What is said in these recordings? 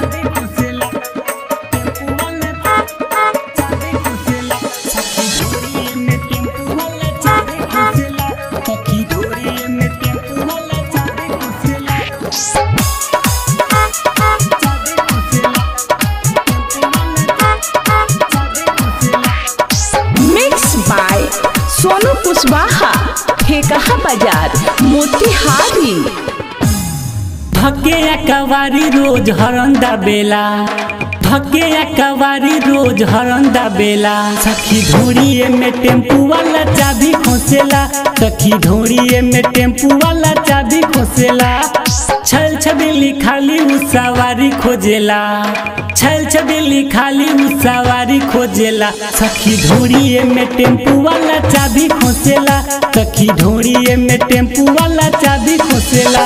चाबी खोसेला टेम्पू वाला चाबी खोसेला सखी धोरी में टेम्पू वाला चाबी खोसेला सखी धोरी में टेम्पू वाला चाबी खोसेला चाबी खोसेला टेम्पू वाला चाबी खोसेला मिक्स बाय सोनू कुशवाहा ठेकहा बाजार मोतिहारी धके या कवारी रोज हरंदा बेला धके या कवारी रोज हरंदा बेला सखी धोड़िए में टेम्पू वाला चाबी खोसेला सखी धोड़िए में टेम्पू वाला चाबी खोसेला छल छबेली खाली उ सवारी खोजेला छल छबेली खाली उ सवारी खोजेला सखी धोड़िए में टेम्पू वाला चाबी खोसेला सखी धोड़िए में टेम्पू वाला चाबी खोसेला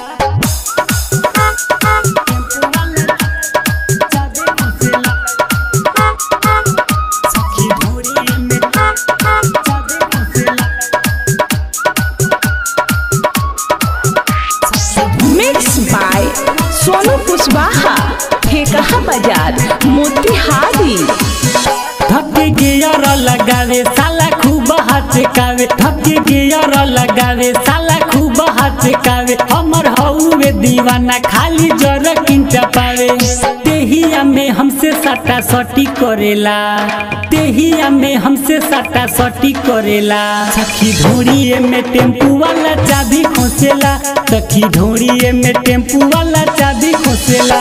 सखी धोड़ी में चाबी खोसेला मिक्स बाय सोनू कुशवाहा ठेकहा बाजार मोतिहारी धक्के गियर लगावे साला खूब हचकावे धक्के गियर लगावे साला खूब हचकावे हमर हौवे दीवाना खाली जर किंचा पावे तेहिया में हमसे सटा सटी करेला तेहिया में हमसे सटा सटी करेला सखी धोड़िए में टेम्पू वाला चाबी खोसेला सखी धोड़िए में टेम्पू वाला चाबी खोसेला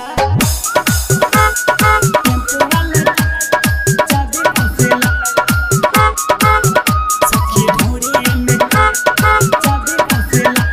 सखी धोड़ी में चाबी खोसेला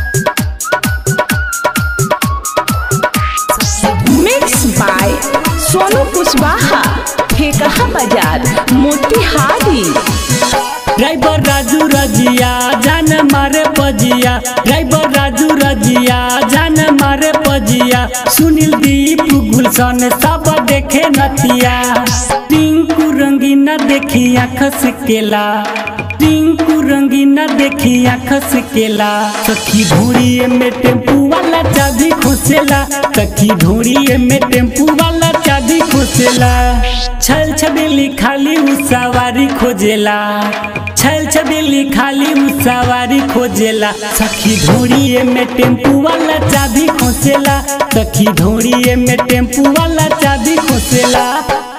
मिक्स बाय सोनू कुशवाहा ठेकहा बाजार मोतिहारी ड्राइवर राजू रजिया जान मारे पजिया ड्राइवर राजू रजिया जान मारे पजिया सुनील दीप गुलशन सब देखे नतिया टिंकू रंगीना देखी आँख से केला टिंकू रंगीना देखी आँख से केला सखी धोड़िए में टेम्पू वाला चाबी खोसेला सखी धोड़िए में टेम्पू वाला चाबी खोसेला छल छबेली खाली उ सवारी खोजेला छल छबेली खाली उ सवारी खोजेला सखी धोड़िए में टेम्पू वाला चाबी खोसेला सखी धोड़िए में टेम्पू वाला चाबी खोसेला